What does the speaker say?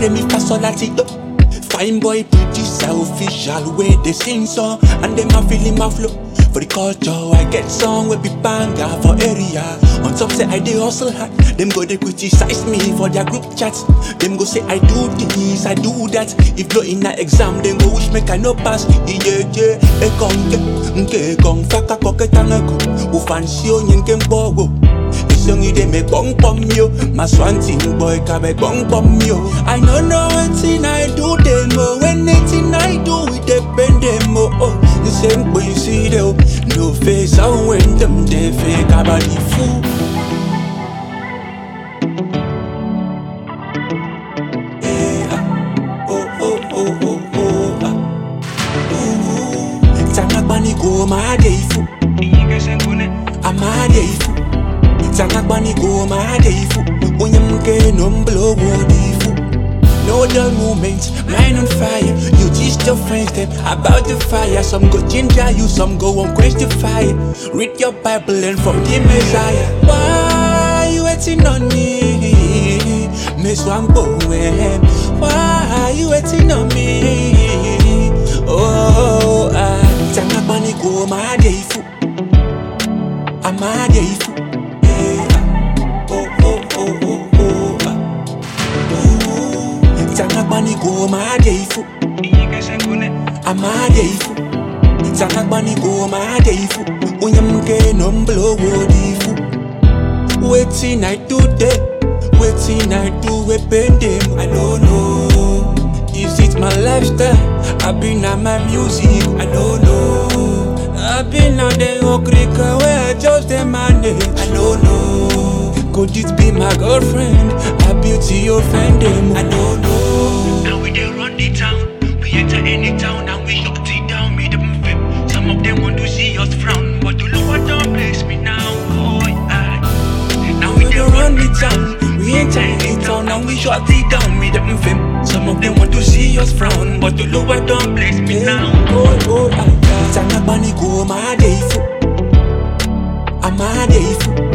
re mi fa sol la ti do. Fine boy producer official way they sing song and them a feeling my flow. For the culture, I get song we be banger for area. On top say I dey hustle hard, them go they criticize me for their group chats. Them go say I do this, I do that. If blow in a exam, them go wish make I no pass. Yeah yeah, e konge, nke kong faka koke tangaku. Ufansi o nyenke mbogo. Isongi dey make bong bong yo My swanty boy can make bong bong yo I no know wetin I do them oh When anything I do it depend them oh oh The same way you see them No face and when them they fake about the fool Eh, ah. Oh oh oh oh oh ah. Ooh. Tangagbani go my day fool amadeifu tsakagbani goma adeifu unyamke nomblo wodifu No dull moments, mind on fire. You teach your friends them about the fire. Some go ginger you, some go on quench the fire. Read your Bible and from the Messiah. Why you waiting on me? Miss Wambo, why you waiting on me? Oh, ah, Tangagbani go my deifu. amadeifu Eh, ah. oh oh oh oh oh ah. Ooh. Tangagbani go amadeifu amadeifu Tangagbani go amadeifu unyamke nomblo wodifu Wetin I do there Wetin I do we bend them I don't know Is it my lifestyle? I been on my music I don't know I been on the okrika where I just the manage I don't know Could it be my girlfriend? I beauty offend them I don't know Now we dey run the town. We enter any town and we shut it down. Me them flip. Some of them want to see us frown, but the Lord don't bless me now. Oh, yeah. Now we We dey dey run the town We ain't tiny town and we shut it down Me them fame Some of them want to see us frown, but the Lord don't bless me now. Oh, oh, ah, ah. Tangagbani go amadeifu amadeifu